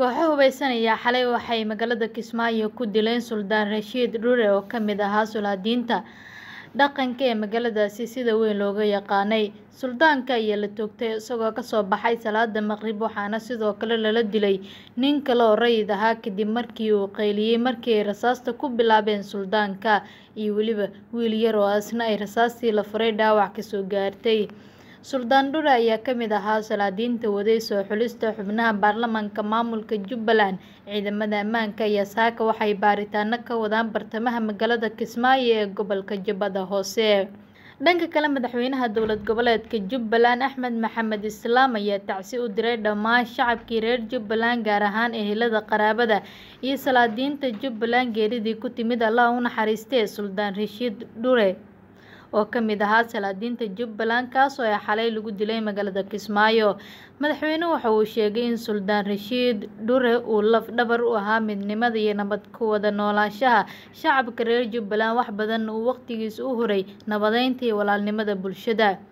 kooxo hubeysan ayaa xalay waxay magaalada kismaayo ku dileen suldaan rashiid dhure oo ka mid ahaa sulaadiinta dhaqanka ee magaaladaasi sida weyn looga yaqaanay suldaanka ayaa la toogtay isagoo kasoo baxay salaada maqrib waxaana sidoo kale lala dilay nin kale oo rayid ahaa kadib markii uu qayliyey markii ay rasaasta ku bilaabeen suldaanka iyo weliba wiil yar oo asna ay rasaastii la furay dhaawac kasoo gaartay suldaan dhure ayaa ka mid ahaa salaadiinta waday soo xulista xubnaha baarlamaanka maamulka jubbaland ciidamada ammaanka ayaa saaka waxay baaritaano ka wadaan bartamaha magaalada kismaayo ee gobolka jubbada hoose dhanka kale madaxweynaha dowlad goboleedka jubbaland axmed maxamed islaam ayaa tacsi u diray dhammaan shacabkii reer jubbaland gaar ahaan ehelada qaraabada iyo salaadiinta jubbaland geeridii ku timid allah u naxariistee suldaan rashiid dhure oo ka mid ahaa salaadiinta jubbaland kaasoo ay xalay lagu dilay magaalada kismaayo madaxweynuhu waxa uu sheegay in suldaan rashiid dhure uu laf dhabar u ahaa midnimada iyo nabad ku wada noolaanshaha shacabka reer jubbaland wax badan uu waqtigiisa u huray nabadeynta iyo walaalnimada bulshada